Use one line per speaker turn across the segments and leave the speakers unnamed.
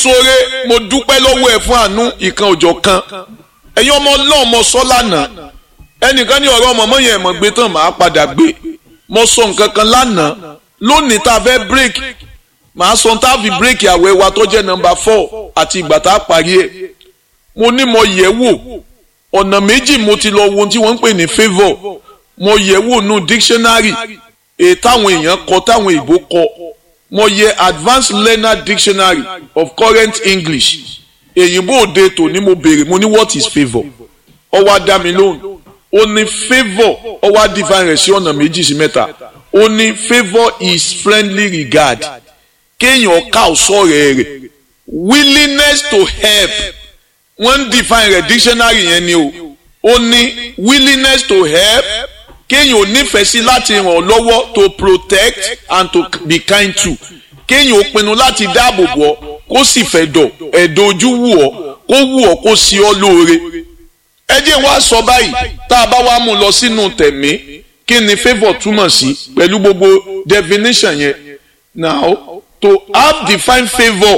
sóore mo dúpẹ́ lọ́wọ́ ẹ̀ fún àánú ìkan òjọ̀ kan ẹ̀yin ọmọ ọlọ́run mo sọ lánàá ẹnìkan ní ọ̀rọ̀ ọmọ mọ́yìn ẹ̀mọ́ gbé tán màá padà gbé mo sọ nǹkan kan lánàá lónìí tá a fẹ́ break màá sọ tá a fi break àwẹ̀ wa tó jẹ́ nọ́mbà four àti ìgbà tá a parí ẹ̀ mo ní mo yẹ̀ wò ọ̀nà méjì mo ti lọ wo ohun tí wọ́n ń pè ní favour mo yẹ̀ wò nù dictionary èyí táwọn èèyàn kọ táwọn ìbò kọ mo yẹ advanced learner dictionary of current english èyìnbó òde tòní mo béèrè mo ní what is favour ó wá dá mi lóhùn ó ní favour ó wá define rẹ̀ sí ọ̀nà méjì sí mẹ́ta ó ní favour is friendly regard kéèyàn ká ọ̀sọ́rẹ̀ rẹ̀ willingness to help wọ́n ń define rẹ̀ dictionary yẹn ni o ó ní willingness to help kéèyàn ò nífẹ̀ẹ́ sí láti ràn ọ́ lọ́wọ́ to protect and to be kind to kéèyàn ò pinnu láti dáàbò bò ọ́ kó sì fẹ́ dọ̀ ẹ̀dọ̀ ojú wù ọ́ kó wù ọ́ kó sí ọ́ lóore. ẹ jẹ́ wá sọ báyìí tá a bá wá mú lọ sínú tẹ̀mí kí ni favour túmọ̀ sí pẹ̀lú gbogbo definition yẹn now to have defined favour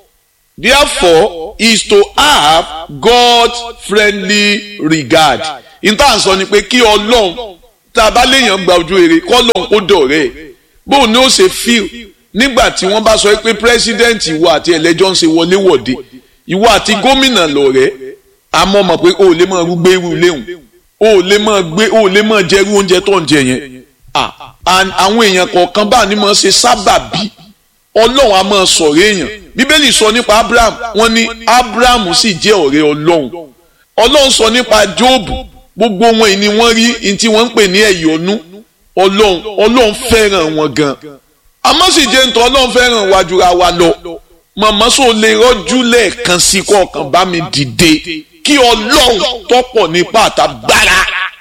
therefore is to have God's friendly regard. ìtàn sọ ni pé kí ọlọ́run tá a bá léèyàn gba ojú rere kọ́lọ́n kó dọ̀rẹ́ ẹ̀ bóun ni ó ṣe fíl nígbà tí wọ́n bá sọ pé pírẹ́sídẹ́ǹtì ìwọ àti ẹlẹ́jọ́ ń ṣe wọléwọ̀de ìwọ àti gómìnà lọ̀rẹ́ àmọ́ mọ̀ pé o ò lè máa gbé irú léhùn o ò lè máa gbé o ò lè máa jẹ irú oúnjẹ tó ń jẹ yẹn àwọn èèyàn kọ̀ọ̀kan bá ní máa ṣe sábàbí ọlọ́run á máa sọ̀rọ̀ èèyàn bíbélì sọ nípa abraham wọ́n ní abraham sì jẹ́ ọ̀rẹ́ ọlọ́run ọlọ́run sọ nípa jóòbù gbogbo wọn yìí ni wọ́n rí ní tí wọ́n ń pè ní ẹ̀yọ́nú ọlọ́run ọlọ́run fẹ́ràn wọn gan àmọ́ sì jẹ́ nítorí ọlọ́run fẹ́ràn wa jura wa lọ màmá sọ lè rọ́jú lẹ́ẹ̀kan sí kọ̀ọ̀kan bá mi dìde kí ọlọ́run tọ́pọ̀ nípa àtàgbára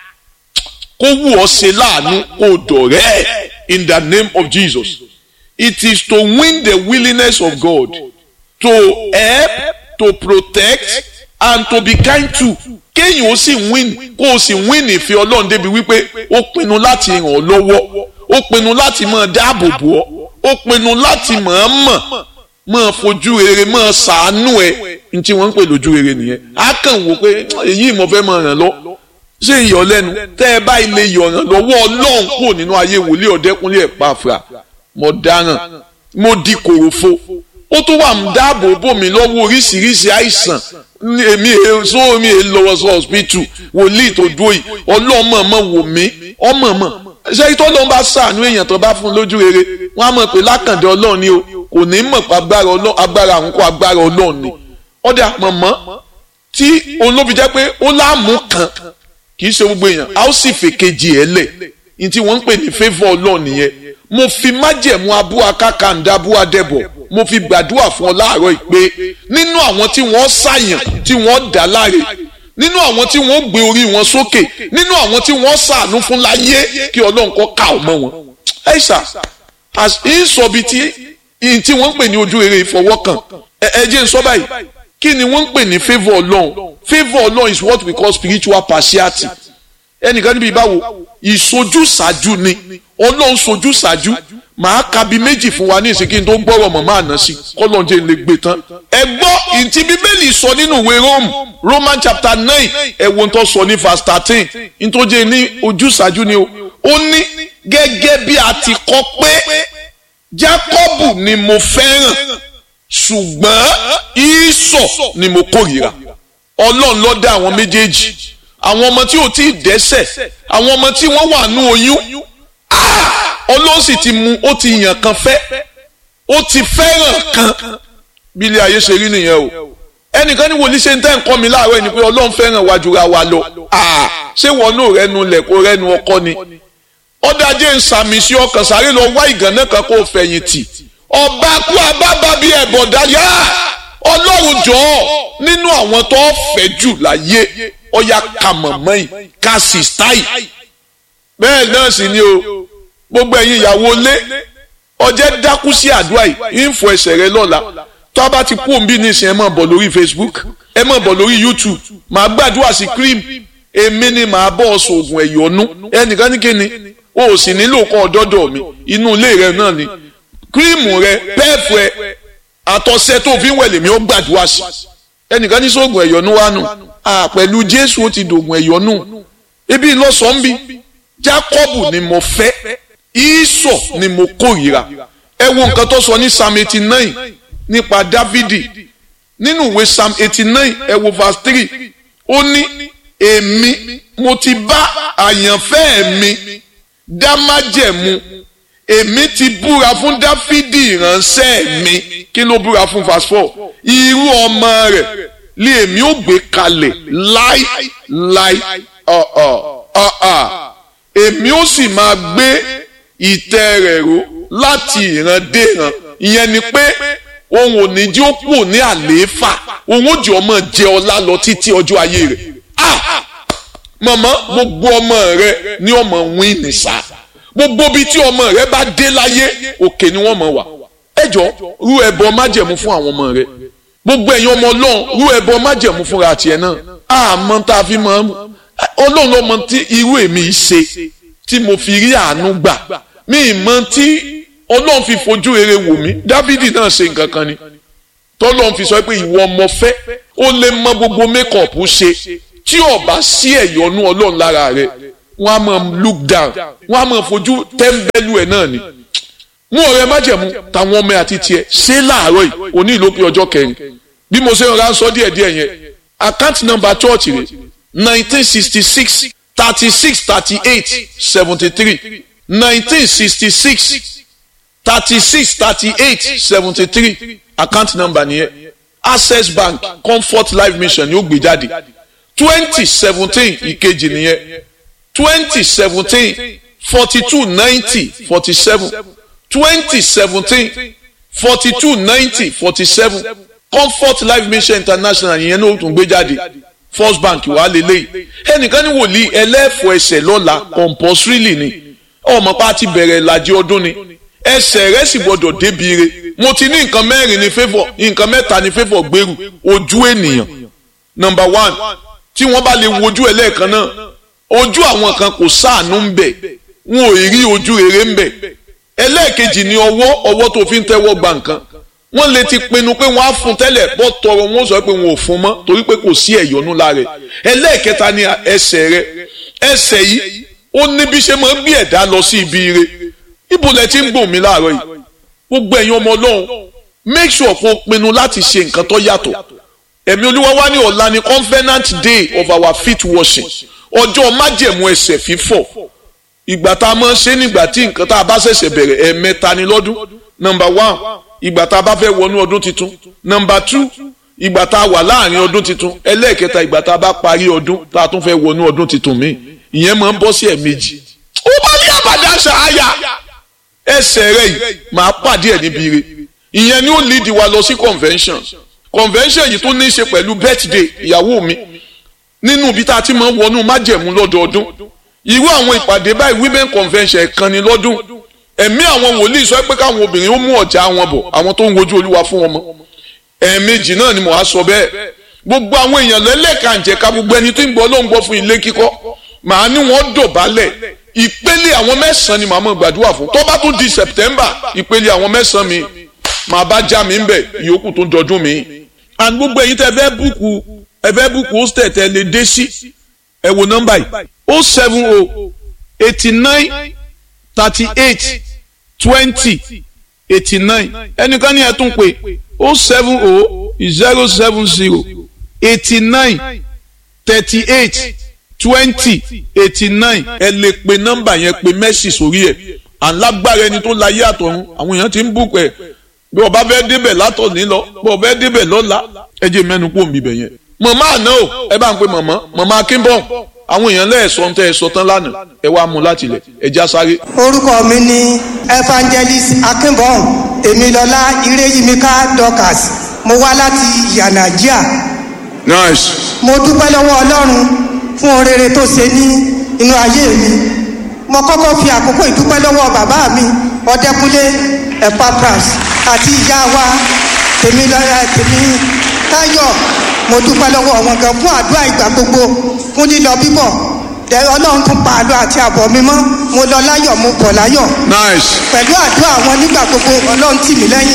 kó wù ọ́ ṣe láàánú kó dọ̀rẹ́ in the name of Jesus it is to win the willingness of God to help to protect and to be kind to kéèyàn ó sì win kó o sì win ìfẹ́ ọlọ́run débi wípé ó pinnu láti ràn ọ́ lọ́wọ́ ó pinnu láti máa dáàbò bò ọ́ ó pinnu láti máa mọ̀ máa fojú rere máa ṣàánú ẹ ní tí wọ́n ń pè lójú rere nìyẹn á kàn wò pé èyí mo fẹ́ máa ràn lọ ṣé ìyọ̀ lẹ́nu tẹ́ ẹ bá ilé yọ̀ ràn lọ́wọ́ ọlọ́run kúrò nínú ayé wòlíì ọ̀dẹ́kúnlé ẹ̀ pàfà mo dáràn mo di kòròfo ó tún wà ń dáàbò bò mí lọ́wọ́ oríṣiríṣi àìsàn èmi èso mi è lọ́wọ́ sí hospital wòlíì tó dúró yìí ọlọ́mọọmọ wò mí ọmọọmọ ṣé tó ló ń bá sàánú èèyàn tó bá fún lójú rere wọn á mọ̀ pé lákàndé ọlọ́run ni o kò ní mọ̀ pé agbára àwọn kó agbára ọlọ́run ni ọ̀dà mọ̀mọ́ tí olóbi jẹ́ pé ó láàmú kan kì í ṣe gbogbo èèyàn a ó sì fèkejì ẹ̀ lẹ̀ ní tí wọ́n ń pè ní favour ọlọ́run nìyẹn mo fi májẹ̀mú abúwa kákàndá abúwa dẹ̀bọ̀ mo fi gbàdúrà fún ọ láàárọ̀ ìpè nínú àwọn tí wọ́n ṣàyàn tí wọ́n dá láre nínú àwọn tí wọ́n gbé orí wọn sókè nínú àwọn tí wọ́n ṣàánú fún láyé kí ọlọ́run kọ́ ká ọmọ wọn. ẹ ṣá ìsọ̀bi tí tí wọ́n ń pè ní ojú rere ìfọwọ́kàn ẹ jẹ́ n sọ báyìí kí ni wọ́n ń pè ní favour ọlọ́run favour ọlọ́run is what we call spiritual partiality ẹnìkan níbi ìbáwo ìsojúsàájú ni ọlọ́run sojúsàájú màá ka bí méjì fún wa ní ìsìnkí tó ń gbọ́rọ̀ mọ̀ máa ná sí kọ́lọ́njẹ́ lè gbé tán. ẹ gbọ́ ìtì bíbélì sọ nínú ìwé Rome Roman chapter nine ẹ̀wọ̀n tó sọ ní verse thirteen nítòjé ní ojúsàájú ni o ó ní gẹ́gẹ́ bí a ti kọ pé Jákọ́bù ni mo fẹ́ràn ṣùgbọ́n Ísọ̀ ni mo kórìíra ọlọ́run ló dá àwọn méjèèjì àwọn ọmọ tí ò tí ì dẹ́ṣẹ̀ àwọn ọmọ tí wọ́n wà nú oyún ọlọ́run sì ti mú ó ti yàn kan fẹ́ ó ti fẹ́ràn kan bí ilé ayé ṣe rí nìyẹn o ẹnìkan ní wòlíì ṣe ń tẹ́ ń kọ́ mi láàárọ̀ ẹni pé ọlọ́run fẹ́ràn wa jura wa lọ ṣé wọn náà rẹnu lẹ̀ kó rẹnu ọkọ ni ọ̀dàjẹ́ ń sàmì sí ọkàn sáré lọ wá ìgànnà kan kó fẹ̀yìntì ọba kú abábá bí ẹ̀bọ̀dá yá ọlọ́run jọ̀ọ́ nínú àwọn tó fẹ́ jù láyé ọ̀yà kàmọ̀mọ́ yìí ká sì stáì bẹ́ẹ̀ náà sì ni o gbogbo ẹ̀yin ìyàwó lé ọjẹ́ dákú sí àdúrà yìí ń fọ ẹsẹ̀ rẹ lọ́la tó a bá ti kú òǹbí nísìn ẹ máa bọ̀ lórí Facebook ẹ máa bọ̀ lórí YouTube màá gbàdúrà sí cream èmi ni màá bọ̀ ọ̀sùn oògùn ẹ̀yọ́nú ẹnìkan ní kíni o ò sì nílò kọ́ ọ̀dọ́dọ̀ mi inú ilé rẹ náà ni cream rẹ pẹ́ẹ̀fù ẹ àtọ̀sẹ̀ tó fi ń wẹ̀ lèmi ó gbàdúrà sí ẹnìkan ní sóògùn ẹ̀yọ́nú wa nù à pẹ̀lú jésù ó ti dògùn ẹ̀yọ́nú ebi lọ́sàn-án bí jákọ́bù ni mo fẹ́ ìsọ̀ ni mo kórìíra ẹ wo nǹkan tó sọ ní psalm eighty nine nípa dávidi nínú ìwé psalm eighty nine ẹ wo verse three ó ní èmi mo ti bá àyànfẹ́ mi dá májẹ̀mú èmi ti búra fún dáfídì ìránṣẹ́ mi kí ló búra fún verse four irú ọmọ rẹ̀ lé èmi ò gbé kalẹ̀ láì láì ọ̀ọ̀ ọ̀ọ̀ èmi ò sì máa gbé ìtẹ́ rẹ̀ ró láti ìran dé ìran ìyẹn ni pé òun ò ní jí ó kù ní àlééfà òun ò jẹ́ ọmọ jẹ ọlá lọ títí ọjọ́ ayé rẹ̀ ah mọ̀mọ́ gbogbo ọmọ rẹ ní ọmọ wín nìṣá gbogbo bíi tí ọmọ rẹ bá dé láyé òkè ni wọ́n mọ̀ wá ẹjọ́ rú ẹbọ májẹ̀mú fún àwọn ọmọ rẹ gbogbo ẹ̀yin ọmọ ọlọ́run rú ẹbọ májẹ̀mú fúnra tiẹ̀ náà àmọ́ tá a fi mọ̀ ọlọ́run ló mọ̀ tí irú èmi ṣe tí mo fi rí àánú gbà mí mọ̀ tí ọlọ́run fi fojú rere wò mí dávidi náà ṣe nǹkan kan ni tọ́lọ́run fi sọ pé ìwọ ọmọ fẹ́ ó lè mọ gbogbo mékọ̀pù ṣe tí ó bá sí ẹ̀yọ́nú ọlọ́run lára rẹ̀ wọ́n á máa look down wọ́n á máa fojú tẹ́ḿbẹ́lú ẹ̀ náà ni. mú ọ̀rẹ́ májẹ̀mú táwọn ọmọ àti tiẹ̀ ṣé láàárọ̀ yìí òní ìlópin ọjọ́ kẹrin bí mo ṣe ń ra sọ díẹ̀ díẹ̀ yẹn account number church rẹ̀ nineteen sixty six thirty six thirty eight seventy three nineteen sixty six thirty six thirty eight seventy three account number nìyẹn access bank comfort life mission ni ó gbé jáde twenty seventeen ìkejì nìyẹn twenty seventeen forty two ninety forty seven twenty seventeen forty two ninety forty seven comfort life mission international yẹn náà tún gbé jáde first bank wà lélẹ́yìí ẹnìkan ní wòlíì ẹlẹ́fọ̀ ẹsẹ̀ lọ́la compulsorily ni ọmọ pa ti bẹ̀rẹ̀ ìlàjì ọdún ni ẹsẹ̀ rẹ̀ sì gbọ́dọ̀ débi re mo ti ní nǹkan mẹ́rin ní favour nǹkan mẹ́ta ní favour gbèrú ojú ènìyàn number one tí wọ́n bá lè wojú ẹ lẹ́ẹ̀kan náà ojú àwọn kan kò sáànú ń bẹ̀ wọn ò rí ojú rere ń bẹ̀ ẹlẹ́ẹ̀kejì ni ọwọ́ ọwọ́ tó fi ń tẹ́wọ́ gba nǹkan wọ́n lè ti pinnu pé wọ́n á fún tẹ́lẹ̀ bọ́ tọrọ wọn sọ pé wọn ò fún mọ́ torí pé kò sí ẹ̀yọ́nú lára rẹ̀ ẹlẹ́ẹ̀kẹta ni ẹsẹ̀ rẹ̀ ẹsẹ̀ yìí ó ní bí ṣe máa ń gbé ẹ̀dá lọ sí ibi ire ibo lẹ ti ń gbòmí mi láàárọ̀ yìí gbogbo ẹ̀yin ọmọ ọlọ́run make sure kó o pinnu láti ṣe nǹkan tó yàtọ̀ ẹ̀mí olúwa wá ní ọ̀la ni covenant day of our feet washing ọjọ́ májẹ̀mú ẹsẹ̀ fífọ̀ ìgbà tá a máa ń ṣe nígbà tí nǹkan tá a bá ṣẹ̀ṣẹ̀ bẹ̀rẹ̀ ẹ̀ẹ̀mẹ́ta ni lọ́dún number one ìgbà tá a bá fẹ́ wọnú ọdún tuntun number two ìgbà tá a wà láàrin ọdún tuntun ẹlẹ́ẹ̀kẹta ìgbà tá a bá parí ọdún tá a tún fẹ́ wọnú ọdún tuntun míì ìyẹn máa ń bọ́ sí ẹ̀ẹ̀mejì ó bá ní àbàdà ṣàáyà ẹsẹ̀ rẹ̀ yìí máa pàdé ẹ̀ níbi ire ìyẹn ni ó lead wa lọ sí convention convention yìí tó ní í ṣe pẹ̀lú birthday ìyàwó mi nínú ibi tá a ti máa ń wọnú májẹ̀mú lọ́dọọdún irú àwọn ìpàdé báyìí women convention ẹ̀kan ni lọ́dún ẹ̀mí àwọn wòlíì sọ pé káwọn obìnrin ó mú ọ̀já wọn bọ̀ àwọn tó ń wojú olúwa fún wọn mọ́ ẹ̀ẹ̀mejì náà ni mo á sọ bẹ́ẹ̀ gbogbo àwọn èèyàn lẹ́lẹ́kànjẹ̀ka gbogbo ẹni tó ń gbọ́ ló ń gbọ́ fún ilé kíkọ́ màá ní wọ́n dọ̀bálẹ̀ ìpele àwọn mẹ́sàn-án ni màá mọ̀ gbàdúrà fún tó bá tún di September ìpele àwọn mẹ́sàn-án mi màá bá já mi ń bẹ̀ ìyókù tó dọdún mi and gbogbo ẹ̀yin tẹ́ fẹ́ búùkù ẹ fẹ́ búùkù hostel tẹ́ lè dé sí ẹ wo nọ́mbà yìí o seven o eighty nine thirty eight twenty eighty nine ẹnìkan ní ẹ tún pé o seven o zero seven zero eighty nine thirty eight twenty eighty nine ẹ lè pe nọ́mbà yẹn pe mẹ́sì sórí ẹ̀ alágbára ẹni tó láyé àtọ̀run àwọn èèyàn ti ń bùkù ẹ̀ bí ọba fẹ́ débẹ̀ látọ̀ní lọ bí ọba fẹ́ débẹ̀ lọ́la ẹ jẹ́ mẹ́nu kó mi bẹ̀ yẹn. mọ̀mọ́ àná o ẹ bá ń pe mọ̀mọ́ mọ̀mọ́ akínbọ̀n àwọn èèyàn lẹ́ẹ̀sọ́ ń tẹ́ ẹ sọ tán lánàá ẹ wá mú láti ilẹ̀ ẹ já sáré.
orúkọ mi ni evangelist akínbọ̀n èmilọ́lá ireyimika dorcas mo wá láti yanagia
nice.
mo dúpẹ́ lọ́wọ́ ọlọ́run fún orere tó ṣe ní inú ayé mi mo kọ́kọ́ fi àkókò ìdúpẹ́ lọ́wọ́ bàbá mi ọdẹkùnlé epapras àti ìyá wa tèmi lọ́la tèmi táyọ̀ mo dúpẹ́ lọ́wọ́ wọn gan fún àdúrà ìgbà gbogbo fún lílọ bíbọ̀ tẹ ọlọ́run tún pa àlọ́ àti àbọ̀ mi mọ́ mo lọ láyọ̀ mo bọ̀ láyọ̀
nice.
pẹ̀lú àdúrà wọn nígbà gbogbo ọlọ́run tì mí lẹ́yìn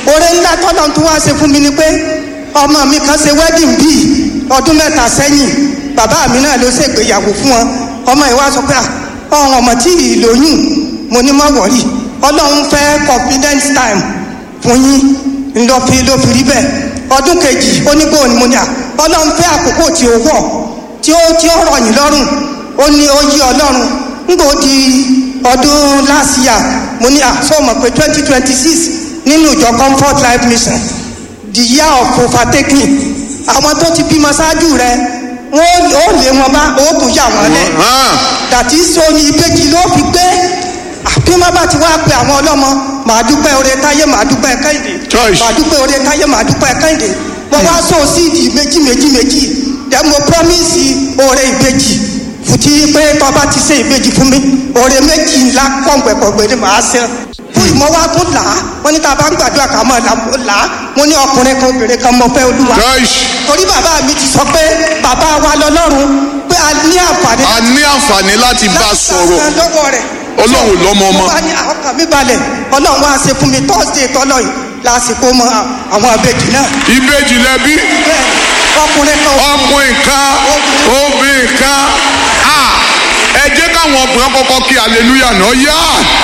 oore ńlá tọ́lọ́ tó wá ṣe fún mi ni pé ọmọ mi kan ṣe wedding bíi ọdún mẹ́ta sẹ́yìn bàbá mi náà ló ṣègbéyàwó fún wọn ọmọ ìwà sọ pé ọ̀hún ọmọ tí ì lóyún mo ní má wọ̀rí ọlọ́run fẹ́ confidence time fún yín ńlọ fi ló fi rí bẹ́ẹ̀ ọdún kejì onígbò ni mo ní à ọlọ́run fẹ́ àkókò tí ó wọ̀ tí ó tí ó rọ̀ yín lọ́rùn ó ní ó yí ọlọ́run ńgbò di ọdún last year mo ní à sọ mọ̀ pé twenty twenty six nínú ìjọ comfort life mission the year of overtaking àwọn tó ti bímọ ṣáájú rẹ wọn ó lé wọn bá ó tún yà wọn lẹ dàtí sóni ìbejì ló fi gbé bí wọn bá ti wá pe àwọn ọlọ́mọ màá dúpẹ́ oore táyé màá dúpẹ́ kẹ́hìndé
Choice.
màá dúpẹ́ oore táyé màá dúpẹ́ kẹ́hìndé mo wá so síìdì méjì méjì méjì dẹ mo promise oore ìbejì fùtí pé tọba ti ṣe ìbejì fún mi oore méjì ńlá pọ̀npẹ̀pọ̀gbẹ̀ ni màá ṣe fún ìmọ̀ wa tún là á wọ́n ní tá a bá ń gbàdúrà ká mọ̀ là á mo ní ọkùnrin kan obìnrin kan mo fẹ́ olúwa
Choice.
torí bàbá mi ti sọ pé bàbá wa lọ́lọ́run pé a ní àǹfààní
a ní àǹfààní láti bá a sọ̀rọ̀
láti gba lọ́wọ́ rẹ̀.
Ọlọ́run lọ́mọ ọmọ.
mo bá ní ọkàn mi balẹ̀ ọlọ́run wá ṣe fún mi thursday tọ́lọ̀ yìí lásìkò mọ àwọn àbẹ̀jì náà.
ìbejì lẹbi
bẹ́ẹ̀ ọkùnrin kan
ọkùnrin kan obìnrin kan a ẹ jẹ́ káwọn ọkùnrin kọ́kọ́ kí hallelujah náà yá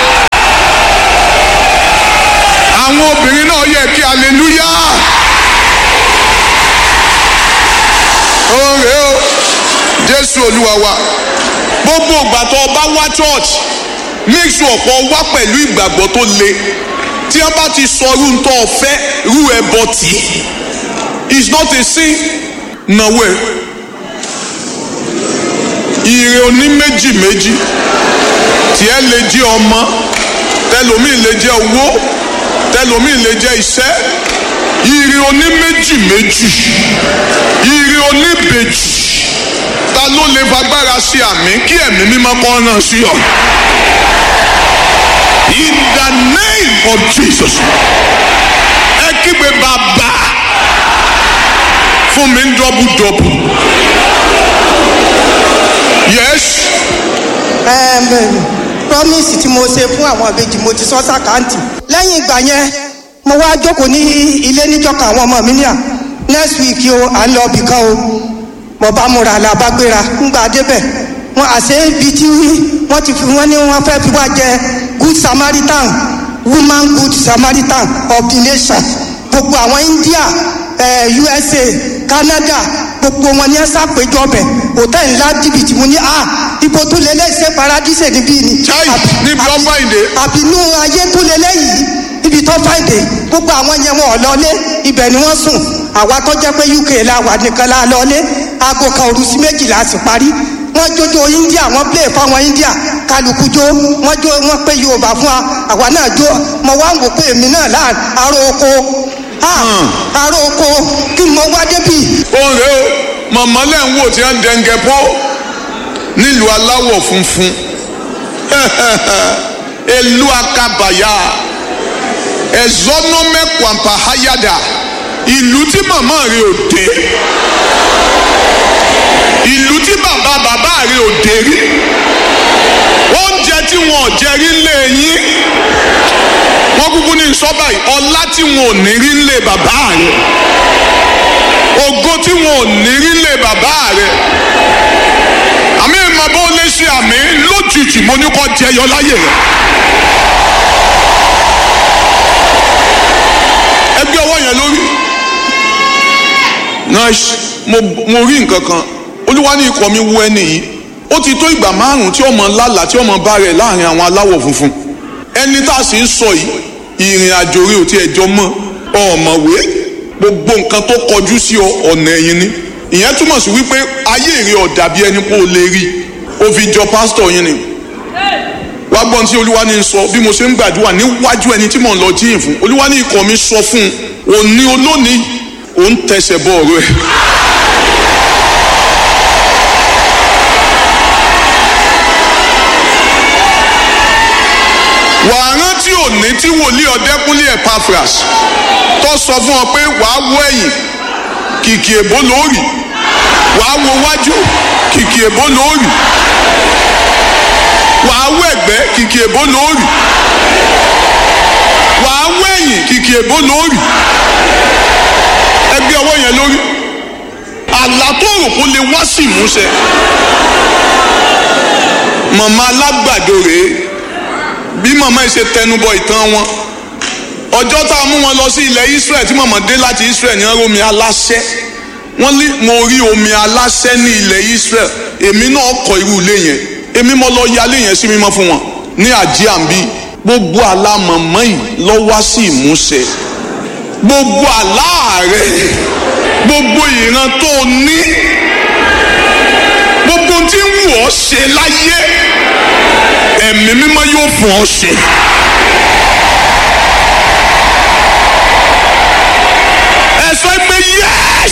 àwọn obìnrin náà yẹ kí hallelujah oore o jésù olúwa wa gbogbo ìgbà tó o bá wá church make sure ọ̀pọ̀ wá pẹ̀lú ìgbàgbọ́ tó le tí wọ́n bá ti sọ irú tó o fẹ́ irú ẹbọ tì í is not a sin nàwó ẹ ire oní méjì méjì tiẹ̀ lè jẹ́ ọmọ tẹlomi lè jẹ́ owó tẹlomi lè jẹ́ iṣẹ́ ire oní méjì méjì ire oní bèjì ta ló lè fagbára sí àmì kí ẹ̀mí mímọ́ kọ́ náà sí ọ. in the name of jesus ẹ kígbe bàbá fún mi ń dọ́bù dọ́bù yes
Ẹm, promise tí mo ṣe fún àwọn àbejì mo ti sọ sàkáǹtì lẹ́yìn ìgbà yẹn mo wá jókòó ní ilé níjọ́ka àwọn ọmọ mi ní à next week o à ń lọ ibì kan o mo bá múra là bá gbéra ńgbà débẹ̀ wọn àṣẹ ibi tí wọ́n ti fi wọ́n ní wọ́n fẹ́ fi wá jẹ good samaritan woman good samaritan of the nation gbogbo àwọn India eh, USA Canada gbogbo wọn ní ẹ ṣàpèjọ bẹ hòtẹ́ẹ̀lì ńlá jìbìtì mo ní a ibo tó lé lẹ́sẹ̀ paradíṣe níbí ni.
Chai,
Àbí-
níbi tó
àbí-
fàìdé.
àbínú ayé tó lé lẹ́yìn ibi tó fàìdé gbogbo àwọn yẹn wọn ò lọlé ibẹ̀ ni wọ́n sùn àwa tó jẹ́ pé UK la wà nìkan la lọlé aago kan òru sí méjìlá sì parí wọ́n jójó India wọ́n play fáwọn India kálukú jó wọ́n jó wọ́n pé Yorùbá fún wa àwa náà jó mo wá ń wò pé èmi náà láà aró oko ah, aró oko kí n mọ wá débì
òun rèé o màmá lẹ́ ń wò tí wọ́n ń dẹ́ngẹ́ pọ́ nílùú aláwọ̀ funfun elu akabaya ẹ̀zọ́nọ́mẹ́kwàmpá hayada ìlú tí màmá rẹ̀ ò dé ìlú tí bàbá bàbá rẹ̀ ò dé rí oúnjẹ tí wọn ò jẹ rí lé yín wọn kúkú ní sọ́bà yìí ọlá tí wọn ò ní rí lé bàbá rẹ̀ ògo tí wọn ò ní rí lé bàbá rẹ̀ àmì ìmọ̀ bó lè ṣe àmì lójijì mo ní kọ́ jẹyọ láyè rẹ̀. ẹgbẹ́ ọwọ́ yẹn lórí. nice mo mo rí nǹkan kan olúwa ní ikọ̀ mi wú ẹni yìí ó ti tó ìgbà márùn-ún tí ọmọ lálàá tí ọmọ bá rẹ̀ láàrin àwọn aláwọ̀ funfun ẹni tá a sì ń sọ yìí ìrìn àjò rí ò tí ẹjọ́ mọ́ ọ̀mọ̀wé gbogbo nǹkan tó kọjú sí ọ ọ̀nà ẹ̀yìn ni ìyẹn túmọ̀ sí wípé ayé èrè ọ̀dà bí ẹni pé o lè rí o fi jọ pásítọ̀ yín ni wá gbọ́n tí olúwa ní sọ bí mo ṣe ń gbàdúrà níwájú ẹni tí mò ń lọ jíyìn fún olúwa ní ikọ̀ mi sọ fún un òní olónìí òun tẹsẹ̀ bọ ọ̀rọ̀ ẹ̀. wàá rántí òní tí wòlíì ọ̀dẹ́kúnlé Epaphras tó sọ fún ọ pé wàá wọ ẹ̀yìn kìkì èbó lóòrì wàá wo wájú kìkì èbó lóòrì wàá wọ ẹ̀gbẹ́ kìkì èbó lóòrì wàá wọ ẹ̀yìn sẹ́yìn kìkì èbó lórí ẹgbẹ́ ọwọ́ yẹn lórí àlá tó rò kó lè wá sí ìmúṣẹ màmá alágbàdo rèé bí màmá yìí ṣe tẹnubọ ìtàn wọn ọjọ́ tá a mú wọn lọ sí ilẹ̀ Israel tí màmá dé láti Israel ní ọ̀rọ̀ omi aláṣẹ wọ́n ní mo rí omi aláṣẹ ní ilẹ̀ Israel èmi náà kọ́ irú ilé yẹn èmi mo lọ ya ilé yẹn sí mímọ́ fún wọn ní àjíàmbí gbogbo àlá màmá yìí lọ wá sí ìmúṣẹ gbogbo àlá rẹ gbogbo ìran tó o ní gbogbo tí ń wù ọ́ ṣe láyé ẹ̀mí mímọ́ yóò fún ọ ṣe. ẹ sọ pé yes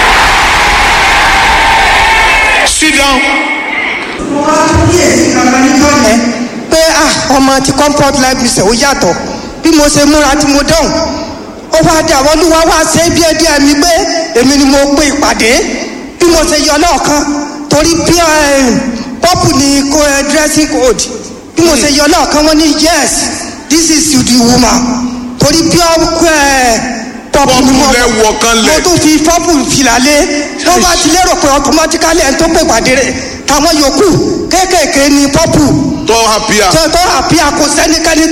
sit down.
mo wá kíyèsí kankan níjọ́ yẹn pé ah ọmọ ti comfort life mission ó yàtọ̀ bí mo ṣe múra tí mo dán ó wá dé àwọn olúwa wá ṣe bí ẹdí ẹmí pé èmi ni mo pe ìpàdé bí mo ṣe yọ lọ́ọ̀kan torí bí pọ́pù ni kó ẹ dressing code bí mo ṣe yọ lọ́ọ̀kan wọ́n ní yes this is you the woman torí bí ọkọ ẹ pọ́pù ni mo
Pọ́pù lẹ wọ̀ kan lẹ̀.
mo tún fi pọ́pù fìlà lé wọ́n bá ti lérò pé automatically ẹni tó pè ìpàdé rẹ̀ táwọn yòókù kéékèèké ni pọ́pù
tọ́ happier.
tó tó àbí àkó sẹ́nikẹ́ni